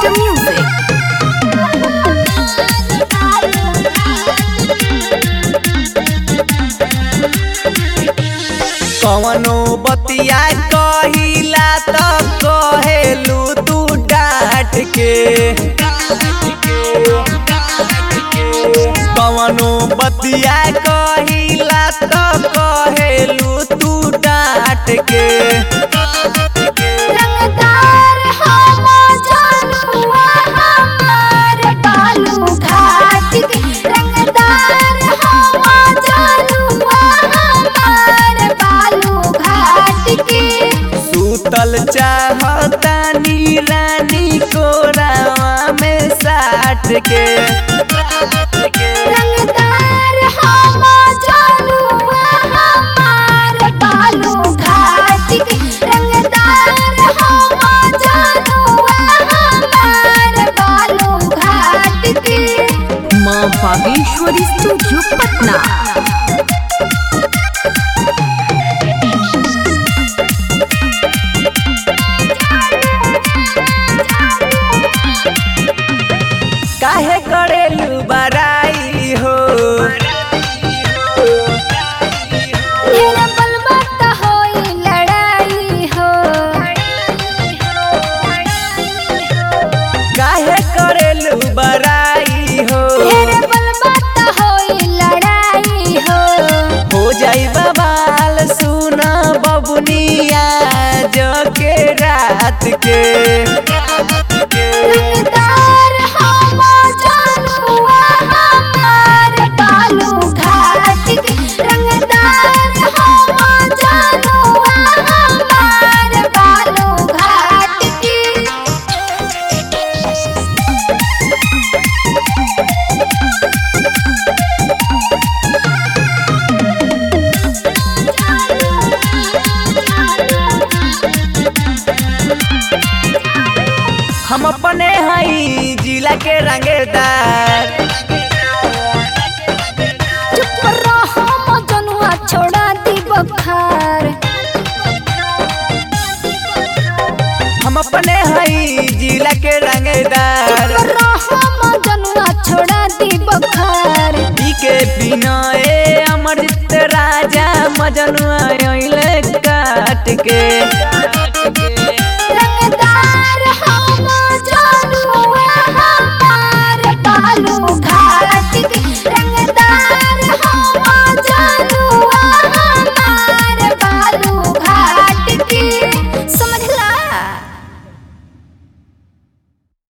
Best Music. कवनो बतिया कहिला त कहेलू तू डांट के कवनो बतिया कहिला त कहेलू तू डांट के रंगदार हम जनुआ हमार बालू घाट के रंगदार हम जनुआ हमार बालू घाट के सूतल चाहतानी रानी कोरावा में साट के रंगदार हम जनुआ हमार बालू घाट के रंगदार हम जनुआ हमार बालू घाट के माँ बागेश्वरी स्टूडियो पटना काहे करेलू बराई हो ढेर बलबा त होई लड़ाई हो काहे करेलू बराई हो ढेर बलबा त होई लड़ाई हो हो जाई बवाल सुना बबुनिया जो के रात के रंगदार हम जनुआ हमार बालू घाट के रंगदार हम जनुआ हमार बालू घाट के हम अपने हई जिला के रंगेदार चुप रहो मजनुआ छोड़ा दी बखार हम अपने हई जिला के चुप रंगेदार रहो मजनुआ छोड़ा दी बखार के बिना ए अमर राजा मजनुआ अइले काट के